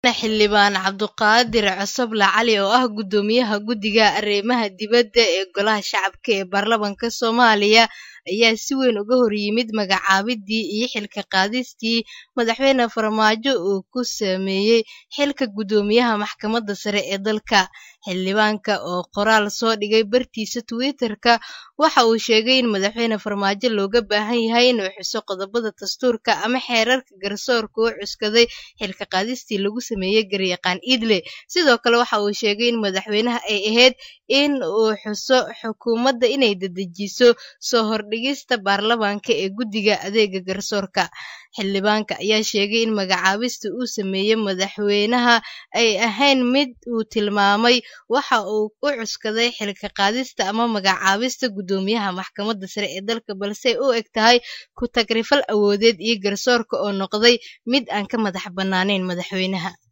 xildhibaan cabduqaadir cosoble cali oo ah guddoomiyaha guddiga arrimaha dibadda ee golaha shacabka ee baarlamaanka soomaaliya ayaa si weyn uga hor yimid magacaabidii iyo xilka qaadistii madaxweyne farmaajo uu ku sameeyey xilka guddoomiyaha maxkamadda sare ee dalka xildhibaanka oo qoraal soo dhigay bartiisa twitter-ka waxa uu sheegay in madaxweyne farmaajo looga baahan yahay inuu xuso qodobada dastuurka ama xeerarka garsoorka u cuskaday xilka qaadistii lagu sameeyey garyaqaan iidle sidoo kale waxa uu sheegay in madaxweynaha ay ahayd in uu xuso xukuumadda inay dedejiso soo hordhigista baarlamaanka ee guddiga adeega garsoorka xildhibaanka ayaa sheegay in magacaabista uu sameeyey madaxweynaha ay ahayn mid uu tilmaamay waxa uu u cuskaday xilka qaadista ama magacaabista guddoomiyaha maxkamadda sare ee dalka balse u eg tahay ku tagrifal awoodeed iyo garsoorka oo noqday mid aan ka madax bannaanayn madaxweynaha